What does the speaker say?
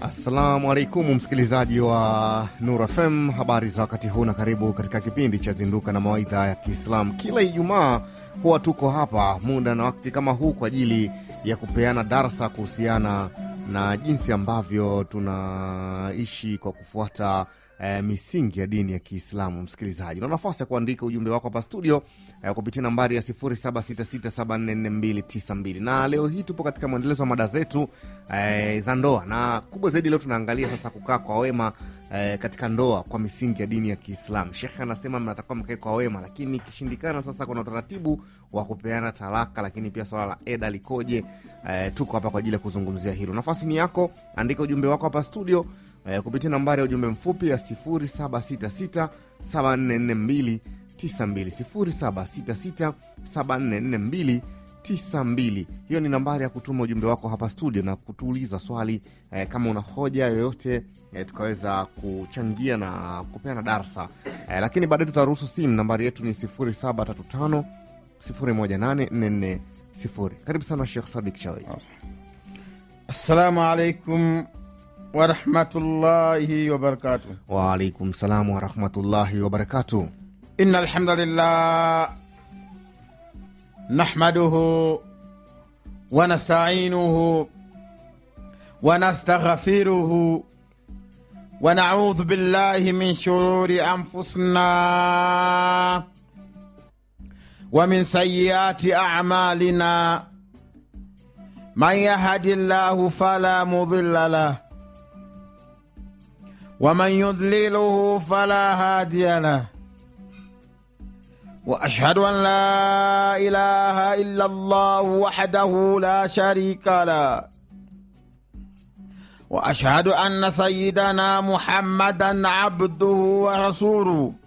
Assalamu alaikum msikilizaji wa Nur FM, habari za wakati huu na karibu katika kipindi cha Zinduka na Mawaidha ya Kiislamu. Kila Ijumaa huwa tuko hapa muda na wakati kama huu kwa ajili ya kupeana darsa kuhusiana na jinsi ambavyo tunaishi kwa kufuata eh, misingi ya dini ya Kiislamu. Msikilizaji, una nafasi ya kuandika ujumbe wako hapa studio eh, kupitia nambari ya 0766744292 na leo hii tupo katika mwendelezo wa mada zetu eh, za ndoa, na kubwa zaidi leo tunaangalia sasa kukaa kwa wema eh, katika ndoa kwa misingi ya dini ya Kiislamu. Shekhe anasema mnatakiwa mkae kwa wema, lakini ikishindikana, sasa kuna utaratibu wa kupeana talaka, lakini pia swala la eda likoje? Eh, tuko hapa kwa ajili ya kuzungumzia hilo. Nafasi ni yako, andika ujumbe wako hapa studio eh, kupitia nambari ya ujumbe mfupi ya 0766 7442 92 0766 744292. Hiyo ni nambari ya kutuma ujumbe wako hapa studio na kutuuliza swali eh, kama una hoja yoyote eh, tukaweza kuchangia na kupeana darsa eh, lakini baadaye tutaruhusu simu. Nambari yetu ni 0735 018440. Karibu sana Shekh Sadik Chawi. Assalamu alaikum warahmatullahi wabarakatuh. Waalaikum salam warahmatullahi wabarakatuh. Inna alhamdulillah nahmaduhu wa nasta'inuhu wa nastaghfiruhu wa na'udhu billahi min shururi anfusina wa min sayyiati a'malina man yahdillahu fala mudilla lah wa man yudliluhu fala hadiya lah واشهد ان لا اله الا الله وحده لا شريك له واشهد ان سيدنا محمدا عبده ورسوله